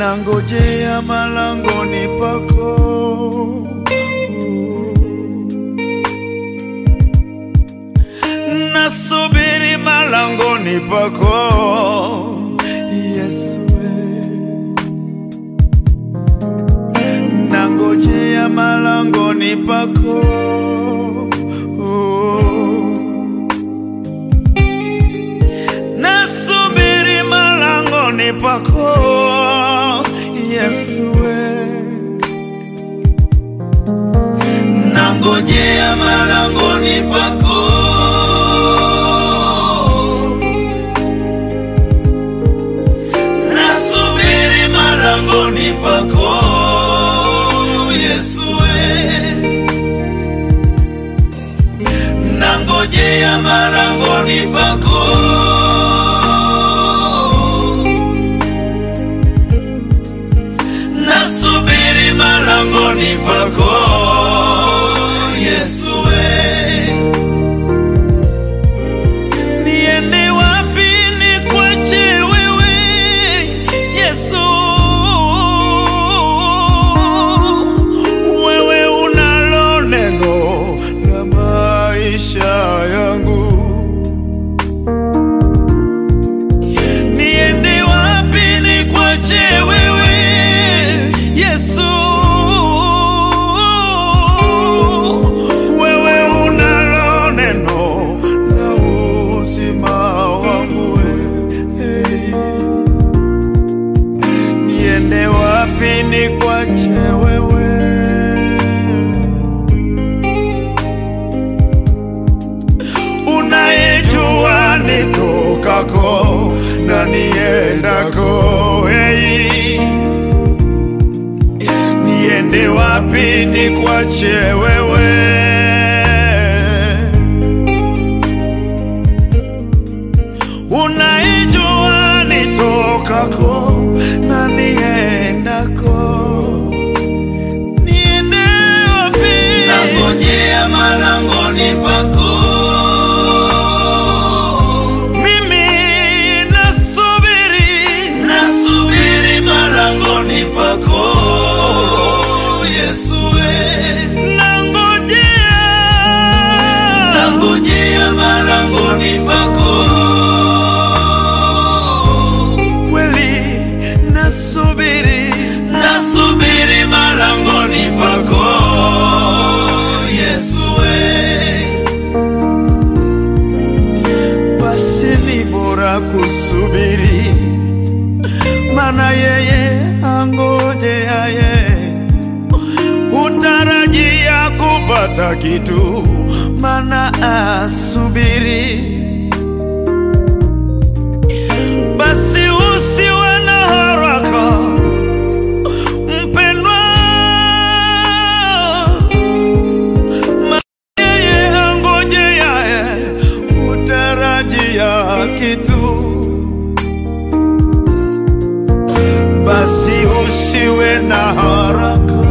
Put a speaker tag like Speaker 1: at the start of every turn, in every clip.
Speaker 1: nangojea malangoni pako nasubiri malangoni pako Yesue, nangojea malangoni pako nasubiri malangoni pako Yesue, nangojea malangoni pako nasubiri malangoni pako Yesue, nangojea malangoni pako nasubiri malangoni pako Yesue, niende wapi nikwache wewe Yesu, wewe unalo neno la maisha yangu niende wapi nikwache wewe Yesu, wewe unalo neno la uzima wangu hey. Niende wapi nikwache wewe unayejua nitokako na niendako hey. Niende wapi nikwache wewe unayejua nitokako na niendako niende wapi
Speaker 2: nangojea malangoni pako
Speaker 1: mimi nasubiri
Speaker 2: nasubiri malangoni pako Yesue,
Speaker 1: nangojea
Speaker 2: nangojea malangoni pako
Speaker 1: kweli nasubiri
Speaker 2: nasubiri malangoni pako Yesue,
Speaker 1: basi ni bora kusubiri mana yeye angojeaye hutarajia kupata kitu mana asubiri basi usiwe na haraka mpendwa yeye angojeaye hutarajia kitu basi usiwe na haraka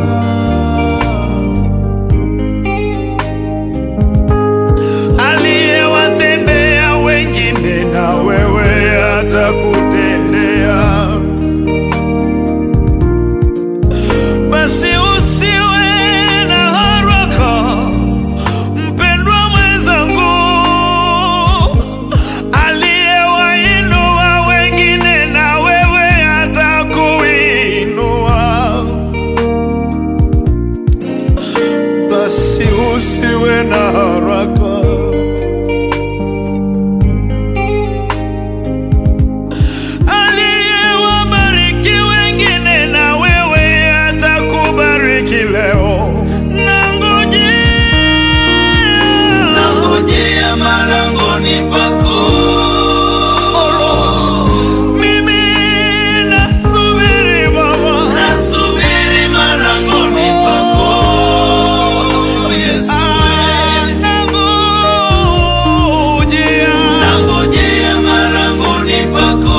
Speaker 1: aliyewatendea wengine na wewe atakutendea basi usiwe na haraka mpendwa mwenzangu aliyewainua wengine na wewe atakuinua basi usiwe na haraka aliyewabariki wengine na wewe atakubariki leo nangojea
Speaker 2: nangojea malangoni pako
Speaker 1: mimi nasubiri baba
Speaker 2: nasubiri malangoni pako Yesue,
Speaker 1: Ah, nangojea
Speaker 2: nangojea malangoni pako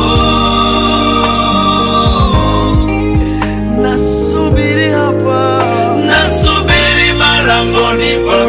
Speaker 1: nasubiri hapa
Speaker 2: nasubiri malangoni pako